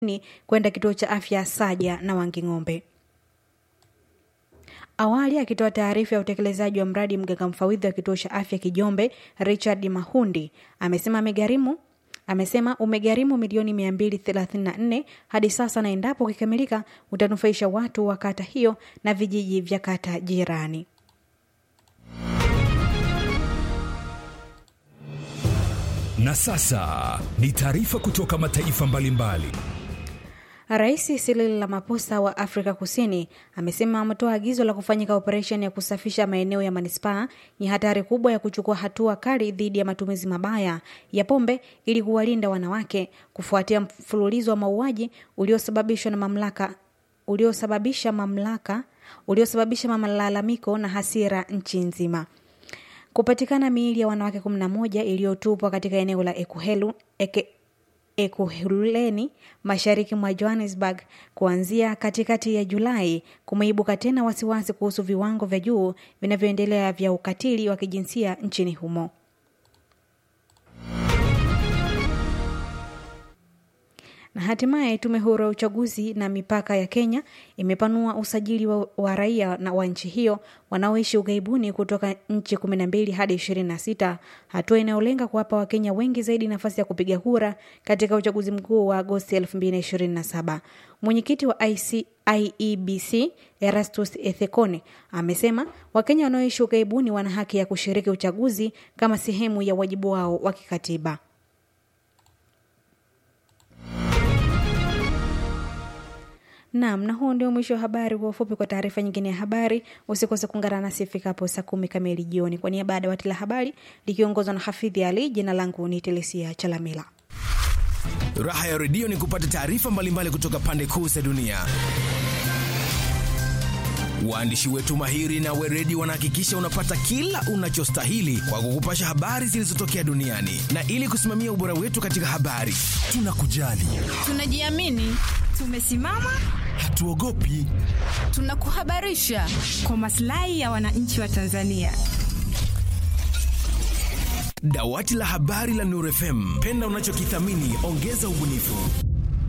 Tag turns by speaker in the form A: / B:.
A: ni kwenda kituo cha afya Saja na Wanging'ombe. Awali akitoa taarifa ya utekelezaji wa mradi mganga mfawidhi wa kituo cha afya Kijombe, Richard Mahundi amesema amegharimu amesema umegharimu milioni 234 hadi sasa, na endapo ukikamilika utanufaisha watu wa kata hiyo na vijiji vya kata jirani.
B: Na sasa ni taarifa kutoka mataifa mbalimbali.
A: Rais Cyril Ramaphosa wa Afrika Kusini amesema ametoa agizo la kufanyika operesheni ya kusafisha maeneo ya manispaa yenye hatari kubwa ya kuchukua hatua kali dhidi ya matumizi mabaya ya pombe ili kuwalinda wanawake kufuatia mfululizo wa mauaji uliosababishwa na mamlaka uliosababisha mamlaka uliosababisha malalamiko na hasira nchi nzima. Kupatikana miili ya wanawake 11 iliyotupwa katika eneo la Ekuhelu, eke, Ekuhuleni mashariki mwa Johannesburg kuanzia katikati ya Julai kumeibuka tena wasiwasi kuhusu viwango vya juu vinavyoendelea vya ukatili wa kijinsia nchini humo. Na hatimaye tume huru ya uchaguzi na mipaka ya Kenya imepanua usajili wa, wa raia na wa nchi hiyo wanaoishi ughaibuni kutoka nchi 12 hadi 26, hatua inayolenga kuwapa Wakenya wengi zaidi nafasi ya kupiga kura katika uchaguzi mkuu wa Agosti 2027. Mwenyekiti wa IC, IEBC Erastus Ethekone amesema Wakenya wanaoishi ughaibuni wana haki ya kushiriki uchaguzi kama sehemu ya wajibu wao wa kikatiba. Naam, na huo ndio mwisho wa habari. Kwa ufupi, kwa taarifa nyingine ya habari usikose kuungana nasi ifikapo saa kumi kamili jioni. Kwa niaba ya dawati la habari likiongozwa na Hafidhi Ali, jina langu ni Telesia Chalamila.
C: Raha ya redio ni kupata taarifa mbalimbali kutoka pande kuu za dunia. Waandishi wetu mahiri na weredi wanahakikisha unapata kila unachostahili kwa kukupasha habari zilizotokea duniani, na ili kusimamia ubora wetu katika habari, tunakujali,
D: tunajiamini, tumesimama,
C: hatuogopi,
D: tunakuhabarisha
E: kwa maslahi ya wananchi wa Tanzania.
C: Dawati la habari la Nuru FM, penda unachokithamini, ongeza ubunifu.